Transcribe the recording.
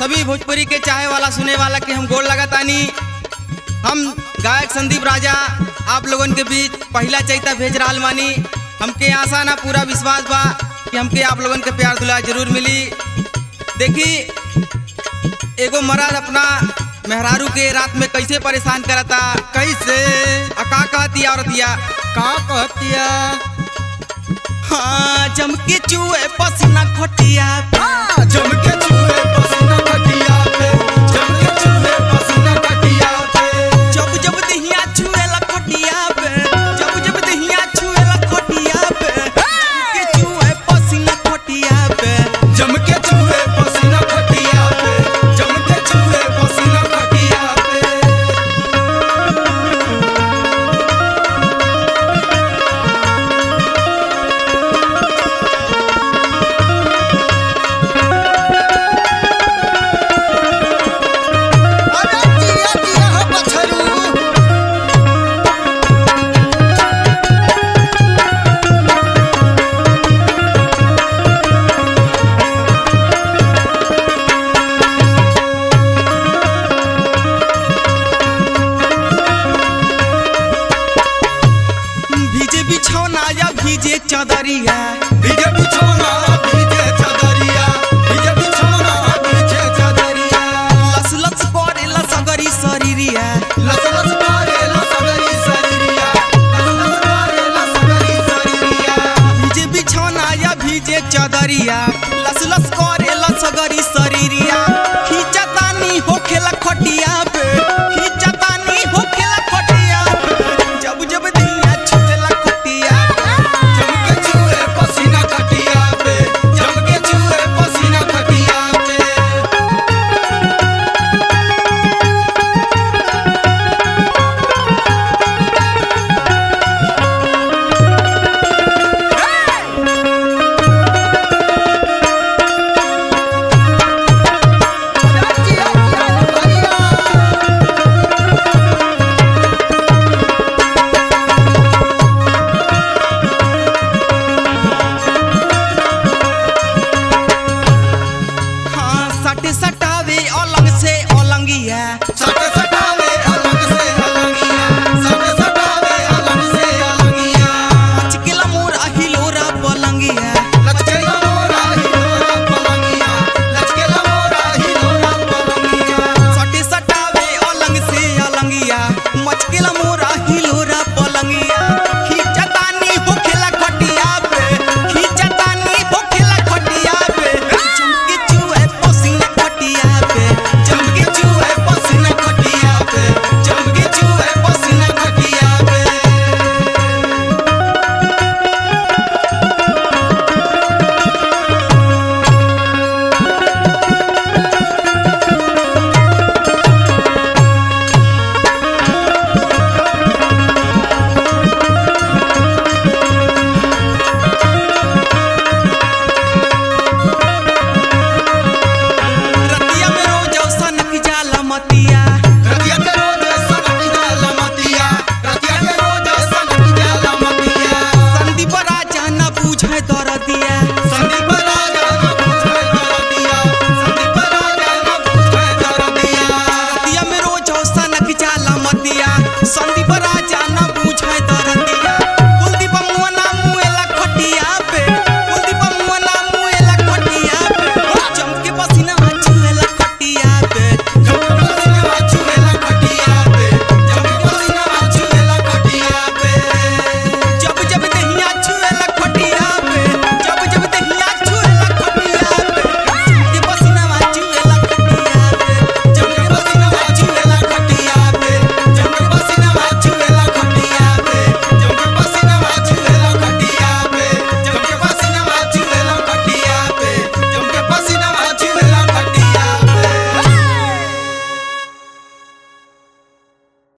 सभी भोजपुरी के चाहे वाला सुने वाला के हम गोड़ लगातानी हम गायक संदीप राजा आप लोगन के बीच पहला चैता भेज रहा मानी हमके आशा ना पूरा विश्वास बा कि हमके आप लोगन के प्यार दुलार जरूर मिली देखी एगो मर्द अपना मेहरारू के रात में कैसे परेशान करता कैसे आ का कहती औरतिया का कहतिया हाँ जमके चूहे पसीना खटिया हाँ, जम के चूहे पसीना खटिया पे जम के चूहे पसीना खटिया पे जब जब दहिया छुएला खटिया पे जब जब दहिया छुएला खटिया पे जमके चूहे पसीना खटिया पे जम के चूहे पसीना खटिया पे जम के चूहे पसीना खटिया पे अरे जिया जिया हो बछरू भीजे बिछौना या भीजे चादरिया भीजे बिछौना भीजे चादरिया भीजे बिछौना भीजे चादरिया लस लस करेला सगरी शरीरिया लस लस मारे लसगरी शरीरिया लस लस मारे लसगरी शरीरिया भीजे बिछौना या भीजे चादरिया लस लस करेला सगरी शरीरिया खींचतानी होखेला खटिया पे खींचतानी होखेला खटिया पे जब जब दहिया छुएला खटिया पे जम के चूहे पसीना खटिया पे जम के चूहे पसीना खटिया पे जिया जिया भैया हाँ सटे सटे